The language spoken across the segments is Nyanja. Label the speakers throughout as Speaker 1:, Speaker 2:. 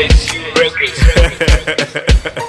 Speaker 1: SU Records.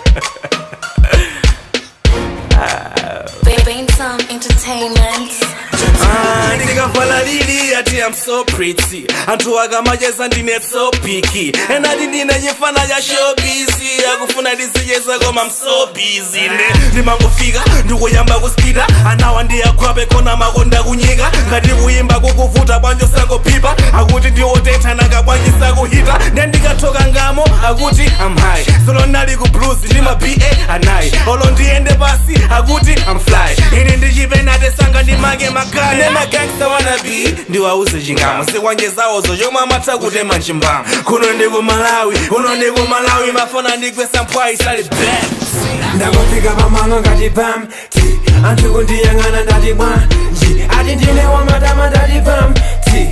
Speaker 2: Bainsom Entertainment.
Speaker 3: Ah, ndikavala lili ati I'm so pretty anthu akamacheza ndine so picky enati ndine chifana cha showbiz akufuna ndizicheza koma I'm so busy ne ndimangofika ndikuyamba kuspita anawa ndiyagwape kona makonda kunyika ngati kuyimba kukuvuta bwanjo sakuphipa akuti ndiwotetha nanga bwanji sakuhita nde ndikathoka ngamo akuti I'm high solo nali ku blues ndima ba anayi olo ndiyende pasi akuti I'm fly ine ndichipenate sanga ndimake makale nemagangsta wanabi ndiwauze chingamo sekwanjezawozo chomwe amatha kutema mchimbamo kuno ndiku malawi kuno ndiku malawi mafona ndigwesa mphwayi sali back
Speaker 4: ndakufika pamalo ngati pam ti anthu kundiyang'ana ndati bwanji ati ndine wamatama ndati pam ti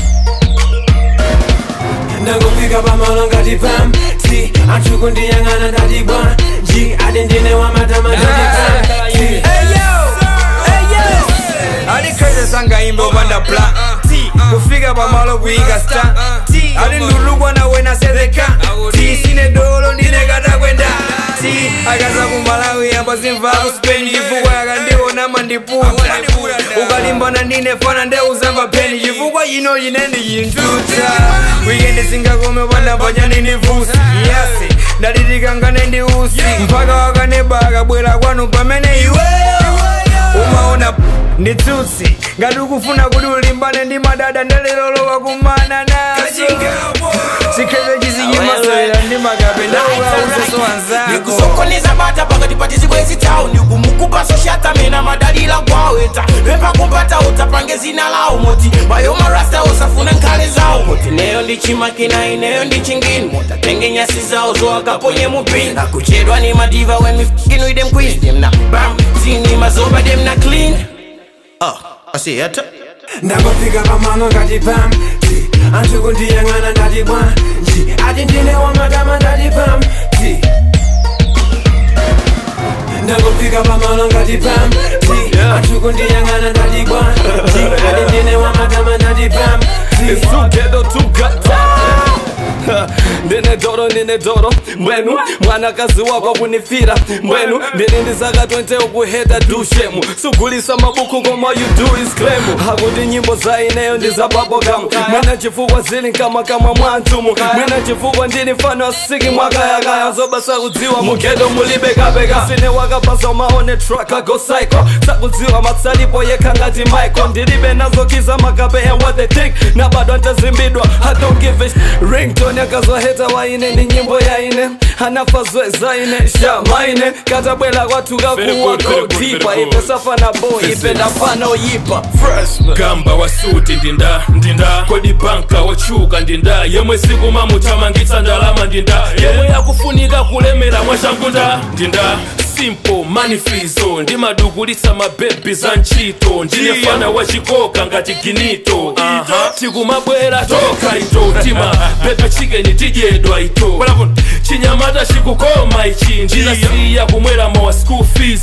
Speaker 4: ndakufika pamalo ngati pam ti anthu kundiyang'ana ndati bwanji ati ndine wamatama ndati pam ti
Speaker 5: alikhweze sangaimbe upanda bla kufika pamalo kuyika sta ali ndulukwa nawe nasezeka ti sine dolo ndine katakwenda ti akaza kumalawi yamba zimva kuspeni chifukwa yakandiona mandiputa ukalimbana ndine fana ndeuzamba peni chifukwa ino ine ndiyintuta wikendi singakome upanda panyani ndivusi yase ndalitikangane ndi usi mpaka wakaneba akabwera kwanu pamene iweyo umaona nditsutsi ngati ukufuna kuti ulimbane ndi madada ndelelolowa kumana nazo chikheze chizinyimaswera ndi makape ndaukauzeso wanzako
Speaker 6: ndikusokoneza bata pakati pa tizikwezi tawo ndikumukupa soshatamena madalila kwaweta pempha kumpata utapange zina lawo moti mayo marasta usafuna nkhale zawo moti neyo ndi chimakina ineyo ndi chingini mutatenge nyasi zawo zowakaponye mupini akuchedwa ni madiva when we f***ing with them queens them na bam zini mazoba them na clean oh asiyata
Speaker 4: ndakufika pamalo ngati pam ti anthu kundiyang'ana ndati bwanji ati ndine wamatama ndati pam ti ndakufika pamalo ngati pam ti anthu kundiyang'ana ndati bwanji ati ndine wamatama ndati pam ti
Speaker 3: sugedo tugata ndine doro ndine doro mbwenu mwanakazi wako kunifira mbwenu ndine ndizaka 20 ukuheta dushemu sugulisa mabuku ngoma you do is claim hakuti nyimbo za ineyo ndi za babogam mwina chifukwa zili nkama kama mwantumu mwina chifukwa ndini mfano asiki mwakayakaya zobasa kudziwa mugedo mulibekabeka sine wakapasa maone traka go psycho sakudziwa matsalipo yekha ngati michael ndilibe nazokiza makape and what they think na bado antazimbidwa i don't give a sh- ringtone akazoheta waine ni nyimbo yaine anafa zwezaine shamaine katabwela kwathuka
Speaker 7: Very
Speaker 3: kuwa
Speaker 7: good, very good,
Speaker 3: kodipa
Speaker 7: very good.
Speaker 3: ipe safana boy ipe ndafana oyipa
Speaker 7: gamba wasuti ndinda ndinda kodi banka wachuka ndinda yemwe siku mamuthamangitsa ndalama ndinda yemwe yakufunika kulemera mwashangunda ndinda simple manifizo ndimadugulitsa mabebi za ntchito ndine fana wachikoka ngati ginito tikumabwera toka ito tima pepe chikeni tidyedwa ito chinyamata chikukoma ichi ndinasiya kumwera mawa school fees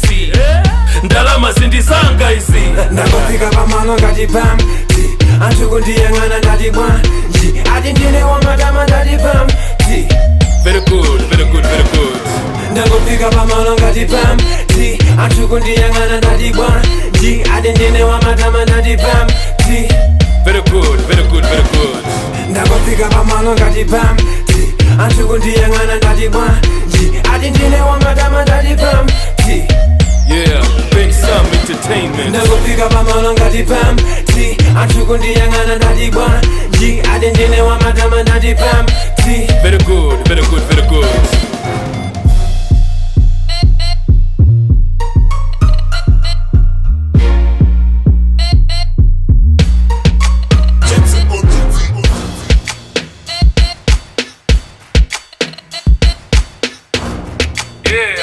Speaker 7: ndalama zindizanga izi
Speaker 4: ndakufika pamalo ngati pam ti anthu kundiyang'ana ndati bwanji ati ndine wamatama ndati pam ti
Speaker 7: very good very good very good
Speaker 4: ndakufika pamalo ngati pam ti anthu kundiyang'ana ndati bwanji ati ndine wamatama ndati pam ti
Speaker 7: very good very good very good
Speaker 4: ndakufika pamalo ngati pam ti anthu kundiyang'ana ndati bwanji ati ndine wamatama ndati pam ti
Speaker 7: yeah Ben Sam Entertainment
Speaker 4: ndakufika pamalo ngati pam ti anthu kundiyang'ana ndati bwanji ati ndine wamatama ndati pam ti
Speaker 7: very good very good very good Yeah.